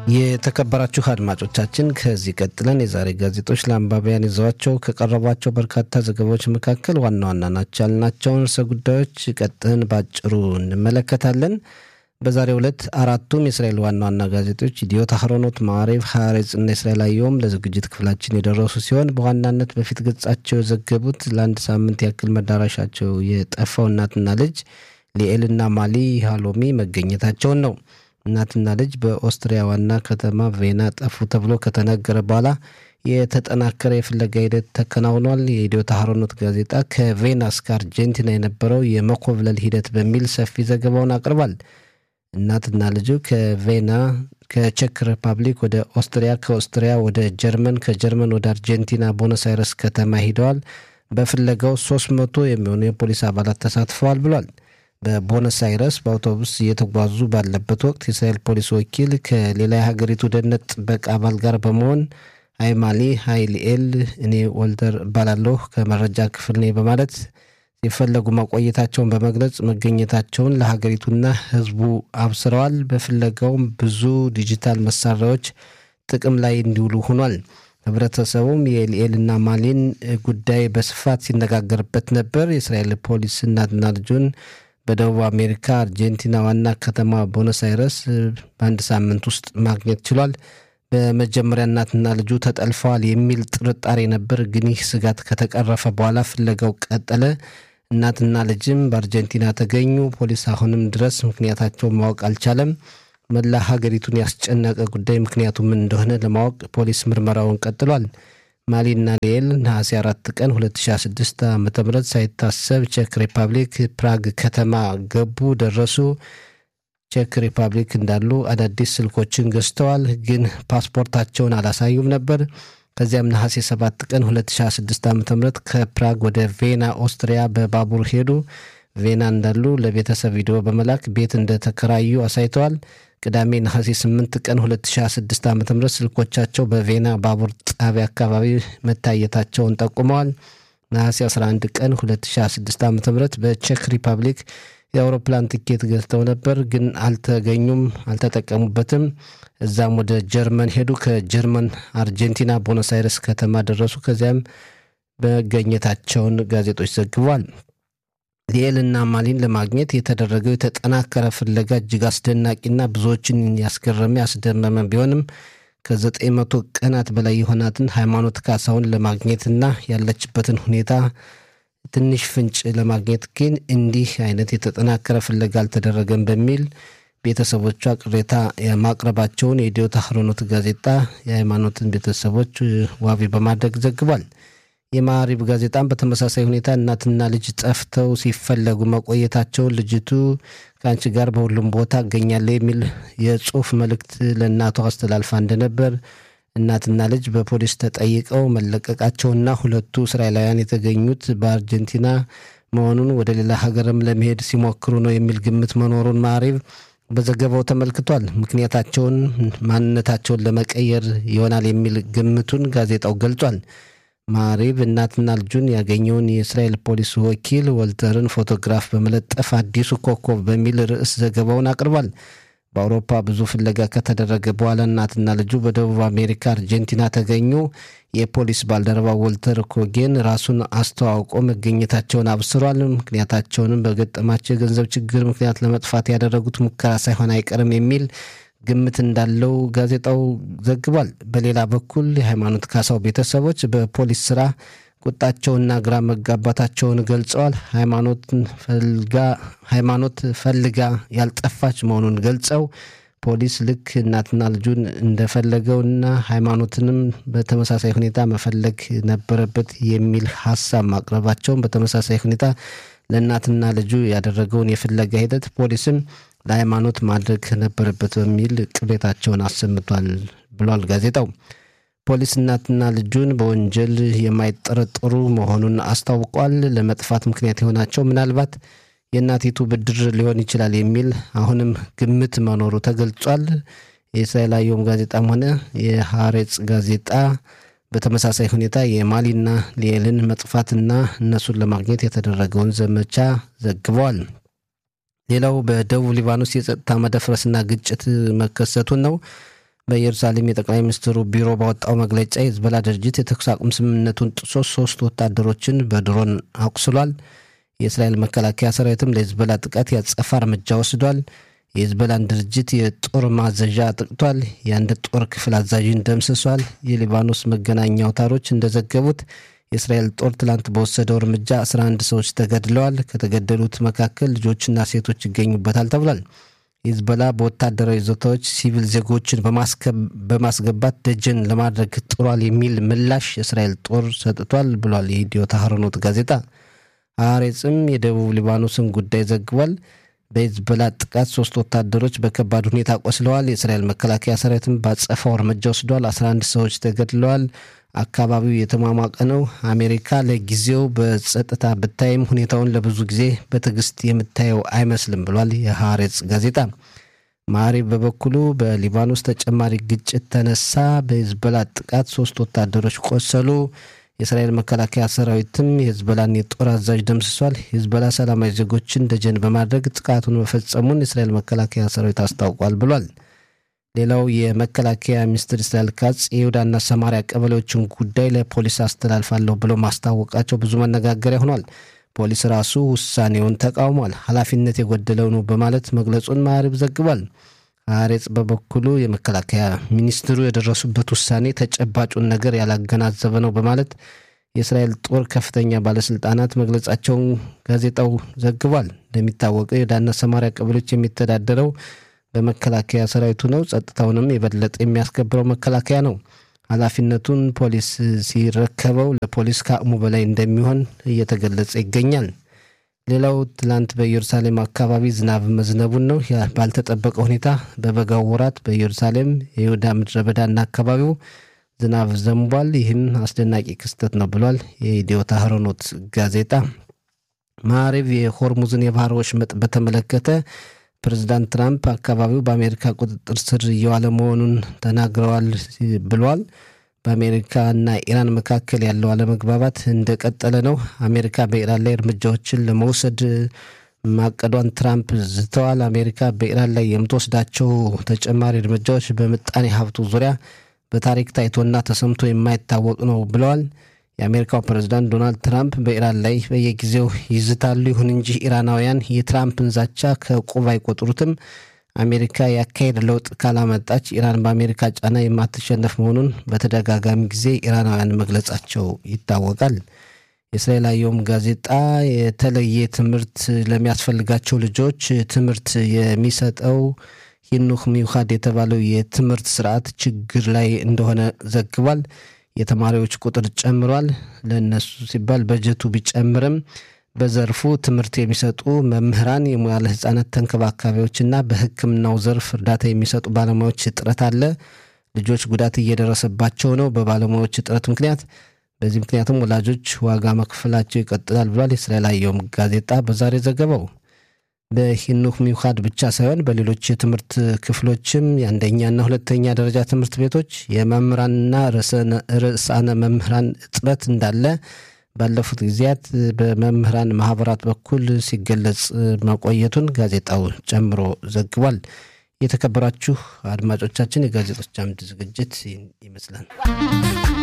የተከበራችሁ አድማጮቻችን ከዚህ ቀጥለን የዛሬ ጋዜጦች ለአንባቢያን ይዘዋቸው ከቀረቧቸው በርካታ ዘገባዎች መካከል ዋና ዋና ናቸው ያልናቸውን ርዕሰ ጉዳዮች ቀጥን ባጭሩ እንመለከታለን። በዛሬው ዕለት አራቱም የእስራኤል ዋና ዋና ጋዜጦች ኢዲዮት፣ አህሮኖት፣ ማዕሬቭ፣ ሐሬጽ እና እስራኤል አየሁም ለዝግጅት ክፍላችን የደረሱ ሲሆን በዋናነት በፊት ገጻቸው የዘገቡት ለአንድ ሳምንት ያክል መዳረሻቸው የጠፋው እናትና ልጅ ሊኤልና ማሊ ሃሎሚ መገኘታቸውን ነው። እናትና ልጅ በኦስትሪያ ዋና ከተማ ቬና ጠፉ ተብሎ ከተነገረ በኋላ የተጠናከረ የፍለጋ ሂደት ተከናውኗል። የኢዲዮት አህሮኖት ጋዜጣ ከቬና እስከ አርጀንቲና የነበረው የመኮብለል ሂደት በሚል ሰፊ ዘገባውን አቅርቧል። እናትና ልጁ ከቬና ከቼክ ሪፐብሊክ ወደ ኦስትሪያ፣ ከኦስትሪያ ወደ ጀርመን፣ ከጀርመን ወደ አርጀንቲና ቦነስ አይረስ ከተማ ሂደዋል። በፍለጋው ሶስት መቶ የሚሆኑ የፖሊስ አባላት ተሳትፈዋል ብሏል። በቦነስ አይረስ በአውቶቡስ እየተጓዙ ባለበት ወቅት የእስራኤል ፖሊስ ወኪል ከሌላ የሀገሪቱ ደህንነት ጥበቃ አባል ጋር በመሆን አይ ማሊ ሀይ ሊኤል፣ እኔ ወልተር እባላለሁ ከመረጃ ክፍል ነኝ በማለት ሲፈለጉ ማቆየታቸውን በመግለጽ መገኘታቸውን ለሀገሪቱና ሕዝቡ አብስረዋል። በፍለጋውም ብዙ ዲጂታል መሳሪያዎች ጥቅም ላይ እንዲውሉ ሆኗል። ህብረተሰቡም የሊኤልና ማሊን ጉዳይ በስፋት ሲነጋገርበት ነበር። የእስራኤል ፖሊስ እናትና ልጁን በደቡብ አሜሪካ አርጀንቲና ዋና ከተማ ቦነስ አይረስ በአንድ ሳምንት ውስጥ ማግኘት ችሏል። በመጀመሪያ እናትና ልጁ ተጠልፈዋል የሚል ጥርጣሬ ነበር፣ ግን ይህ ስጋት ከተቀረፈ በኋላ ፍለጋው ቀጠለ። እናትና ልጅም በአርጀንቲና ተገኙ። ፖሊስ አሁንም ድረስ ምክንያታቸውን ማወቅ አልቻለም። መላ ሀገሪቱን ያስጨነቀ ጉዳይ ምክንያቱ ምን እንደሆነ ለማወቅ ፖሊስ ምርመራውን ቀጥሏል። ማሊና ሊኤል ነሐሴ አራት ቀን 2006 ዓ ም ሳይታሰብ ቼክ ሪፐብሊክ ፕራግ ከተማ ገቡ ደረሱ። ቼክ ሪፐብሊክ እንዳሉ አዳዲስ ስልኮችን ገዝተዋል፣ ግን ፓስፖርታቸውን አላሳዩም ነበር። ከዚያም ነሐሴ 7 ቀን 2006 ዓ ም ከፕራግ ወደ ቬና ኦስትሪያ በባቡር ሄዱ። ቬና እንዳሉ ለቤተሰብ ቪዲዮ በመላክ ቤት እንደተከራዩ አሳይተዋል። ቅዳሜ ነሐሴ 8 ቀን 2026 ዓ ም ስልኮቻቸው በቬና ባቡር ጣቢያ አካባቢ መታየታቸውን ጠቁመዋል። ነሐሴ 11 ቀን 2026 ዓ ም በቼክ ሪፐብሊክ የአውሮፕላን ትኬት ገዝተው ነበር፣ ግን አልተገኙም፣ አልተጠቀሙበትም። እዛም ወደ ጀርመን ሄዱ። ከጀርመን አርጀንቲና ቦኖስ አይረስ ከተማ ደረሱ። ከዚያም መገኘታቸውን ጋዜጦች ዘግቧል። ሊኤልና ማሊን ለማግኘት የተደረገው የተጠናከረ ፍለጋ እጅግ አስደናቂና ብዙዎችን ያስገረመ ያስደመመ ቢሆንም ከዘጠኝ መቶ ቀናት በላይ የሆናትን ሃይማኖት ካሳውን ለማግኘትና ያለችበትን ሁኔታ ትንሽ ፍንጭ ለማግኘት ግን እንዲህ አይነት የተጠናከረ ፍለጋ አልተደረገም በሚል ቤተሰቦቿ ቅሬታ ማቅረባቸውን የኢዲዮት አህሮኖት ጋዜጣ የሃይማኖትን ቤተሰቦች ዋቢ በማድረግ ዘግቧል። የማሪብ ጋዜጣም በተመሳሳይ ሁኔታ እናትና ልጅ ጠፍተው ሲፈለጉ መቆየታቸውን ልጅቱ ከአንቺ ጋር በሁሉም ቦታ እገኛለሁ የሚል የጽሁፍ መልእክት ለእናቷ አስተላልፋ እንደነበር እናትና ልጅ በፖሊስ ተጠይቀው መለቀቃቸውና ሁለቱ እስራኤላውያን የተገኙት በአርጀንቲና መሆኑን ወደ ሌላ ሀገርም ለመሄድ ሲሞክሩ ነው የሚል ግምት መኖሩን ማሪብ በዘገባው ተመልክቷል። ምክንያታቸውን ማንነታቸውን ለመቀየር ይሆናል የሚል ግምቱን ጋዜጣው ገልጿል። ማሪብ እናትና ልጁን ያገኘውን የእስራኤል ፖሊስ ወኪል ወልተርን ፎቶግራፍ በመለጠፍ አዲሱ ኮከብ በሚል ርዕስ ዘገባውን አቅርቧል። በአውሮፓ ብዙ ፍለጋ ከተደረገ በኋላ እናትና ልጁ በደቡብ አሜሪካ አርጀንቲና ተገኙ። የፖሊስ ባልደረባ ወልተር ኮጌን ራሱን አስተዋውቆ መገኘታቸውን አብስሯል። ምክንያታቸውንም በገጠማቸው የገንዘብ ችግር ምክንያት ለመጥፋት ያደረጉት ሙከራ ሳይሆን አይቀርም የሚል ግምት እንዳለው ጋዜጣው ዘግቧል። በሌላ በኩል የሃይማኖት ካሳው ቤተሰቦች በፖሊስ ስራ ቁጣቸውና ግራ መጋባታቸውን ገልጸዋል። ሃይማኖት ፈልጋ ያልጠፋች መሆኑን ገልጸው ፖሊስ ልክ እናትና ልጁን እንደፈለገውና ሃይማኖትንም በተመሳሳይ ሁኔታ መፈለግ ነበረበት የሚል ሀሳብ ማቅረባቸውን በተመሳሳይ ሁኔታ ለእናትና ልጁ ያደረገውን የፍለጋ ሂደት ፖሊስም ለሃይማኖት ማድረግ ነበረበት በሚል ቅሬታቸውን አሰምቷል ብሏል ጋዜጣው። ፖሊስ እናትና ልጁን በወንጀል የማይጠረጠሩ መሆኑን አስታውቋል። ለመጥፋት ምክንያት የሆናቸው ምናልባት የእናቲቱ ብድር ሊሆን ይችላል የሚል አሁንም ግምት መኖሩ ተገልጿል። የእስራኤል አየም ጋዜጣም ሆነ የሐሬጽ ጋዜጣ በተመሳሳይ ሁኔታ የማሊና ሊኤልን መጥፋትና እነሱን ለማግኘት የተደረገውን ዘመቻ ዘግበዋል። ሌላው በደቡብ ሊባኖስ የጸጥታ መደፍረስና ግጭት መከሰቱን ነው። በኢየሩሳሌም የጠቅላይ ሚኒስትሩ ቢሮ ባወጣው መግለጫ የሂዝቦላ ድርጅት የተኩስ አቁም ስምምነቱን ጥሶ ሶስት ወታደሮችን በድሮን አቁስሏል። የእስራኤል መከላከያ ሰራዊትም ለሂዝቦላ ጥቃት ያጸፋ እርምጃ ወስዷል። የሂዝቦላን ድርጅት የጦር ማዘዣ አጥቅቷል። የአንድ ጦር ክፍል አዛዥን ደምስሷል። የሊባኖስ መገናኛ አውታሮች እንደዘገቡት የእስራኤል ጦር ትላንት በወሰደው እርምጃ 11 ሰዎች ተገድለዋል። ከተገደሉት መካከል ልጆችና ሴቶች ይገኙበታል ተብሏል። ሂዝቦላ በወታደራዊ ይዞታዎች ሲቪል ዜጎችን በማስገባት ደጀን ለማድረግ ጥሯል የሚል ምላሽ የእስራኤል ጦር ሰጥቷል ብሏል የኢትዮ ታህርኖት ጋዜጣ። ሐሬጽም የደቡብ ሊባኖስን ጉዳይ ዘግቧል። በሂዝቦላ ጥቃት ሶስት ወታደሮች በከባድ ሁኔታ ቆስለዋል። የእስራኤል መከላከያ ሰራዊትም ባጸፋው እርምጃ ወስዷል። 11 ሰዎች ተገድለዋል። አካባቢው የተሟሟቀ ነው። አሜሪካ ለጊዜው በጸጥታ ብታይም ሁኔታውን ለብዙ ጊዜ በትዕግስት የምታየው አይመስልም ብሏል የሐሬጽ ጋዜጣ። ማሪብ በበኩሉ በሊባኖስ ተጨማሪ ግጭት ተነሳ። በሂዝቦላ ጥቃት ሶስት ወታደሮች ቆሰሉ። የእስራኤል መከላከያ ሰራዊትም የሂዝቦላን የጦር አዛዥ ደምስሷል። ሂዝቦላ ሰላማዊ ዜጎችን ደጀን በማድረግ ጥቃቱን መፈጸሙን የእስራኤል መከላከያ ሰራዊት አስታውቋል ብሏል። ሌላው የመከላከያ ሚኒስትር እስራኤል ካጽ የይሁዳና ሰማሪያ ቀበሌዎችን ጉዳይ ለፖሊስ አስተላልፋለሁ ብለው ማስታወቃቸው ብዙ መነጋገሪያ ሆኗል። ፖሊስ ራሱ ውሳኔውን ተቃውሟል። ኃላፊነት የጎደለው ነው በማለት መግለጹን ማዕሪብ ዘግቧል። ሐሬጽ በበኩሉ የመከላከያ ሚኒስትሩ የደረሱበት ውሳኔ ተጨባጩን ነገር ያላገናዘበ ነው በማለት የእስራኤል ጦር ከፍተኛ ባለስልጣናት መግለጻቸውን ጋዜጣው ዘግቧል። እንደሚታወቀው የይሁዳና ሰማሪያ ቀበሌዎች የሚተዳደረው በመከላከያ ሰራዊቱ ነው። ጸጥታውንም የበለጠ የሚያስከብረው መከላከያ ነው። ኃላፊነቱን ፖሊስ ሲረከበው ለፖሊስ ከአቅሙ በላይ እንደሚሆን እየተገለጸ ይገኛል። ሌላው ትላንት በኢየሩሳሌም አካባቢ ዝናብ መዝነቡን ነው። ባልተጠበቀ ሁኔታ በበጋው ወራት በኢየሩሳሌም የይሁዳ ምድረ በዳና አካባቢው ዝናብ ዘንቧል። ይህም አስደናቂ ክስተት ነው ብሏል የኢትዮ ታህርኖት ጋዜጣ። ማዕሬብ የሆርሙዝን የባህር ወሽመጥ በተመለከተ ፕሬዚዳንት ትራምፕ አካባቢው በአሜሪካ ቁጥጥር ስር እየዋለ መሆኑን ተናግረዋል ብሏል። በአሜሪካና ኢራን መካከል ያለው አለመግባባት እንደቀጠለ ነው። አሜሪካ በኢራን ላይ እርምጃዎችን ለመውሰድ ማቀዷን ትራምፕ ዝተዋል። አሜሪካ በኢራን ላይ የምትወስዳቸው ተጨማሪ እርምጃዎች በምጣኔ ሀብቱ ዙሪያ በታሪክ ታይቶና ተሰምቶ የማይታወቅ ነው ብለዋል። የአሜሪካው ፕሬዝዳንት ዶናልድ ትራምፕ በኢራን ላይ በየጊዜው ይዝታሉ። ይሁን እንጂ ኢራናውያን የትራምፕን ዛቻ ከቁብ አይቆጥሩትም። አሜሪካ የአካሄድ ለውጥ ካላመጣች ኢራን በአሜሪካ ጫና የማትሸነፍ መሆኑን በተደጋጋሚ ጊዜ ኢራናውያን መግለጻቸው ይታወቃል። የእስራኤል አየም ጋዜጣ የተለየ ትምህርት ለሚያስፈልጋቸው ልጆች ትምህርት የሚሰጠው ሂኑክ ሚውካድ የተባለው የትምህርት ስርዓት ችግር ላይ እንደሆነ ዘግቧል። የተማሪዎች ቁጥር ጨምሯል። ለእነሱ ሲባል በጀቱ ቢጨምርም በዘርፉ ትምህርት የሚሰጡ መምህራን፣ የሙያለ ሕጻናት ተንከባካቢዎችና በሕክምናው ዘርፍ እርዳታ የሚሰጡ ባለሙያዎች እጥረት አለ። ልጆች ጉዳት እየደረሰባቸው ነው በባለሙያዎች እጥረት ምክንያት። በዚህ ምክንያቱም ወላጆች ዋጋ መክፈላቸው ይቀጥላል ብሏል የእስራኤል አየም ጋዜጣ በዛሬ ዘገባው። በሂኑክ ሚውካድ ብቻ ሳይሆን በሌሎች የትምህርት ክፍሎችም የአንደኛና ሁለተኛ ደረጃ ትምህርት ቤቶች የመምህራንና ርዕሳነ መምህራን እጥረት እንዳለ ባለፉት ጊዜያት በመምህራን ማህበራት በኩል ሲገለጽ መቆየቱን ጋዜጣው ጨምሮ ዘግቧል። የተከበራችሁ አድማጮቻችን የጋዜጦች አምድ ዝግጅት ይመስላል።